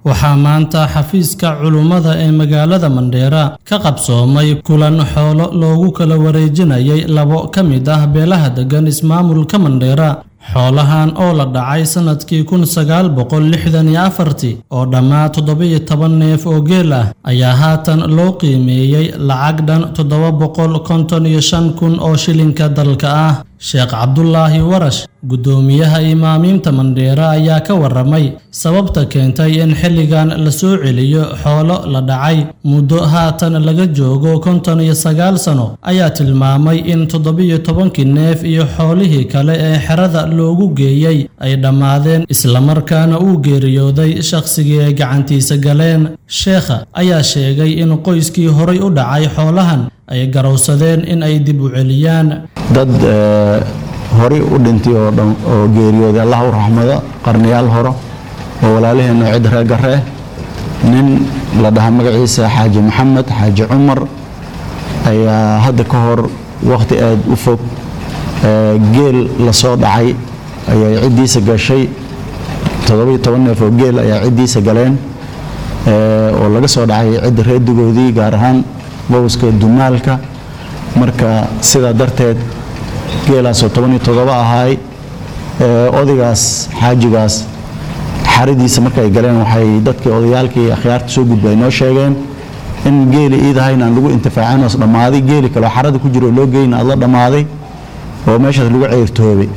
waxaa maanta xafiiska culummada ee magaalada mandheera ka qabsoomay kulan xoolo loogu kala wareejinayay labo ka mid ah beelaha deggan ismaamulka mandheera xoolahan oo la dhacay sannadkii kun sagaal boqol lixdan iyo afartii oo dhammaa toddoba-iyo toban neef oo geel ah ayaa haatan loo qiimeeyey lacag dhan toddoba boqol konton iyo shan kun oo shilinka dalka ah sheekh cabdulaahi warash guddoomiyaha imaamiinta mandheera ayaa ka warramay sababta keentay in xilligan la soo celiyo xoolo la dhacay muddo haatan laga joogo konton iyo sagaal sano ayaa tilmaamay in toddobiyo tobankii neef iyo xoolihii kale ee xerada loogu geeyey ay dhammaadeen islamarkaana uu geeriyooday shakhsigii ay gacantiisa galeen sheekha ayaa sheegay in qoyskii horay u dhacay xoolahan ay garowsadeen in ay dib u celiyaan dad horay u dhintay oo dhan oo geeriyooday allah u raxmado qarniyaal horo oo walaalaheenna cid reegaree nin la dhaha magaciisa xaaji maxamed xaaji cumar ayaa hadda ka hor wakhti aad u fog geel la soo dhacay ayay ciddiisa gashay toddobiyo toban neef oo geel ayaa ciddiisa galeen oo laga soo dhacay cidda reedigoodii gaar ahaan bowska dumaalka marka sidaa darteed geelaasoo tobaniyo toddoba ahaay odaygaas xaajigaas xaradiisa markaay galeen waxay dadkii odayaalkii akhyaarta soo gudba ay noo sheegeen in geeli iidahayn aan lagu intifaacin oos dhammaaday geeli kaleo xarada ku jiro oo loo geyna aad la dhammaaday oo meeshaas lagu ceyrtoobay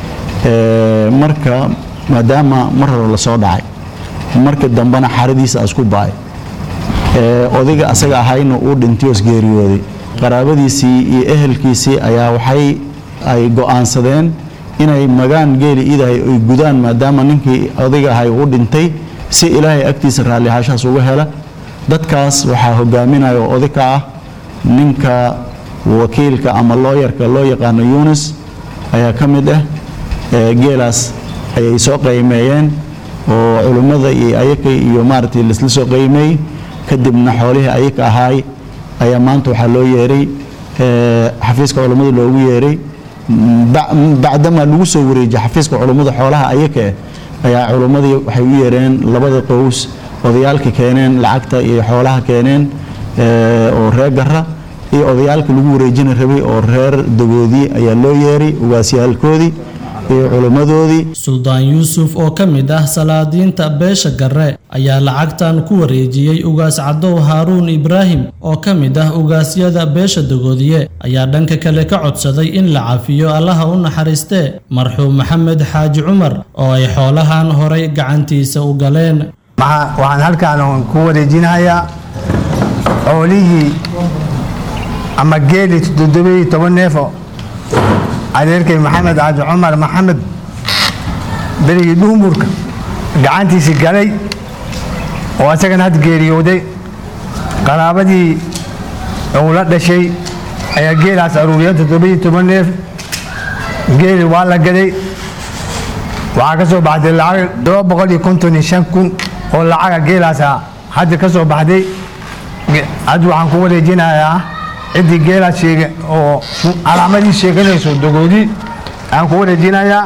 marka maadaama mar hore lasoo dhacay marka dambena xaradiisa asku ba'ay odayga asaga ahayna uu dhintay oos geeriyooday qaraabadiisii iyo ehelkiisii ayaa waxay ay go'aansadeen inay magaan geeli iidahay ay gudaan maadaama ninkii odayga ahay uu dhintay si ilaahay agtiisa raallihaashahaas uga hela dadkaas waxaa hogaaminaya oo oday ka ah ninka wakiilka ama looyarka loo yaqaano yunis ayaa ka mid ah geelaas ayay soo qiimeeyeen oo culimmada iyo ayaka iyo maaragtay laisla soo qiimeey kadibna xoolihii ayaka ahaay ayaa maanta waxaa loo yeeray xafiiska culummada loogu yeeray bacdamaa lagu soo wareejiyey xafiiska culummada xoolaha ayaka ayaa culummadii waxay u yeereen labada qows odayaalka keeneen lacagta iyo xoolaha keeneen oo reer gara iyo odayaalka lagu wareejina rabay oo reer dagoodii ayaa loo yeeray ugaasyaalkoodii iyo culimmadoodii suldaan yuusuf oo ka mid ah salaadiinta beesha garre ayaa lacagtan ku wareejiyey ugaas cadow haaruun ibraahim oo ka mid ah ugaasyada beesha dagoodiye ayaa dhanka kale ka codsaday in la cafiyo allaha u naxariistee marxuum maxamed xaaji cumar oo ay xoolahan horay gacantiisa u galeen waxaan halkaan ku wareejinayaa xoolihii ama geeli toddobiyo toban neefo adeerkay maxamed caaji cumar maxamed berigii dhuumurka gacantiisii galay oo asagana had geeriyooday qaraabadii uu la dhashay ayaa geelaas aruuriyeen toddobiyo toban neef geeli waa la gaday waxaa ka soo baxday lacag todoba boqol iyo konton iyo shan kun oo lacaga geelaasa hadda ka soo baxday hadda waxaan ku wareejinayaa ciddii geelaas sheega oo calaamadii sheeganayso dogoodii aan ku wareejinayaa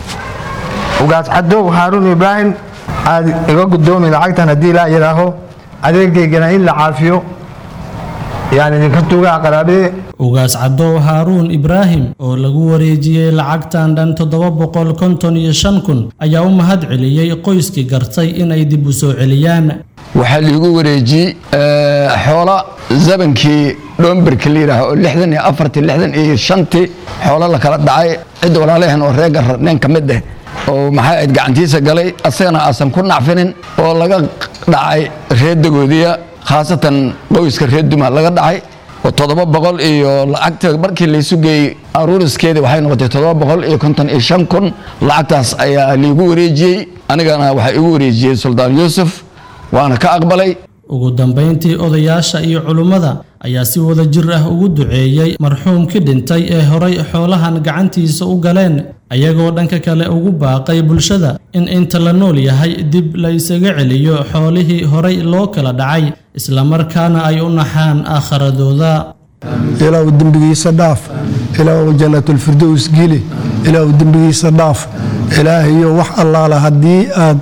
ugaas cadow haaruun ibraahim aad iga gudoomi lacagtan haddii laa yidhaaho adeerkaygana in la caafiyo yaan idinka tugaa qaraabadee ugaas cadow haaruun ibraahim oo lagu wareejiyey lacagtan dhan toddoba boqol konton iyo shan kun ayaa u mahad celiyey qoyskii gartay inay dib u soo celiyaan waxaa liigu wareejiyey xoola zabankii dhoomberka la yidhaaha oo lixdan iyo afartii lixdan iyo shantii xoolo la kala dhacay cidda walaalaheen oo reer garra nin ka mid ah oo maxay ayd gacantiisa galay asagana aasan ku nacfinin oo laga dhacay reer dagoodiya khaasatan qoyska reer duma laga dhacay oo toddoba boqol iyo lacagta markii laysu geeyey aruuriskeedii waxay noqotay toddoba boqol iyo konton iyo shan kun lacagtaas ayaa liigu wareejiyey anigana waxaa igu wareejiyey suldaan yuusuf waana ka aqbalay ugu dambayntii odayaasha iyo culummada ayaa si wada jir ah ugu duceeyey marxuumkii dhintay ee horay xoolahan gacantiisa u galeen ayagoo dhanka kale ugu baaqay bulshada in inta la nool yahay dib la isaga celiyo xoolihii horay loo kala dhacay islamarkaana ay u naxaan aakharadooda ilaahu dembigiisa dhaaf ilaahu jannatulfirdows geli ilaahu dembigiisa dhaaf ilaahayo wax allaala haddii aad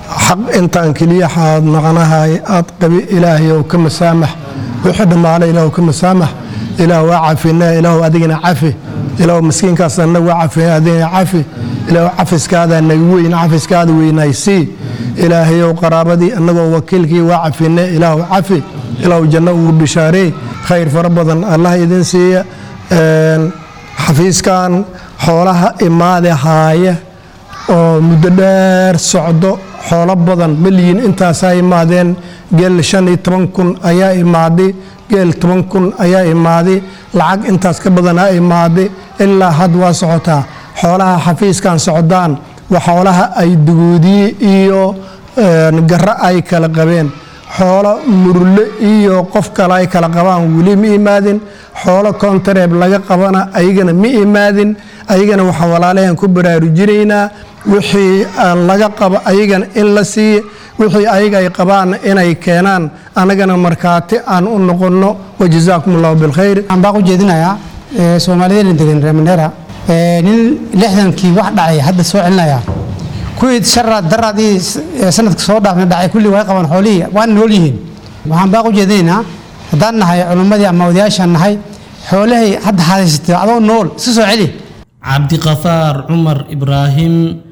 xaq intaan keliya xaad naqanahay aad qabi ilaahay ow ka masaamax wixii dhammaale ilaah ka masaamax ilaah waa cafina ilaah adigana cafi ilaah miskiinkaas annaga waa cafina adigana cafi ilaah cafiskaada naga weyn cafiskaada weynaysii ilaahayow qaraabadii annagoo wakiilkii waa cafine ilaah cafi ilaah janno ugu bishaaree khayr fara badan allah idin siiya xafiiskan xoolaha imaade haaya oo muddo dheer socdo xoolo badan malyiin intaasaa imaadeen geel shan iyo toban kun ayaa imaaday geel toban kun ayaa imaaday lacag intaas ka badanaa imaaday ilaa had waa socotaa xoolaha xafiiskan socdaan waa xoolaha ay duguudiye iyo garo ay kala qabeen xoolo murle iyo qof kale ay kala qabaan weli ma imaadin xoolo kontareeb laga qabana ayagana ma imaadin ayagana waxaan walaalahan ku baraarujinaynaa wixii laga qabo ayagana in la siiya wixii ayaga ay qabaanna inay keenaan annagana markhaati aan u noqonno wajazaakum allahu bilkhayr waxaan baa u jeedinayaa soomaaliyeena degan reer mandheera nin lixdankii wax dhacay hadda soo celinaya kuwii sharaad daraad ii sanadka soo dhaafna dhacay kulli way qabaan xoolihii waana nool yihiin waxaan baa u jeedinaynaa haddaan nahay culummadii ama odayaashaan nahay xoolahay hadda hadaysatay adoo nool iska soo celi cabdiqafaar cumar ibraahim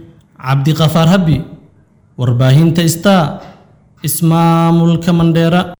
cabdiqafaar habi warbaahinta star ismaamulka mandheera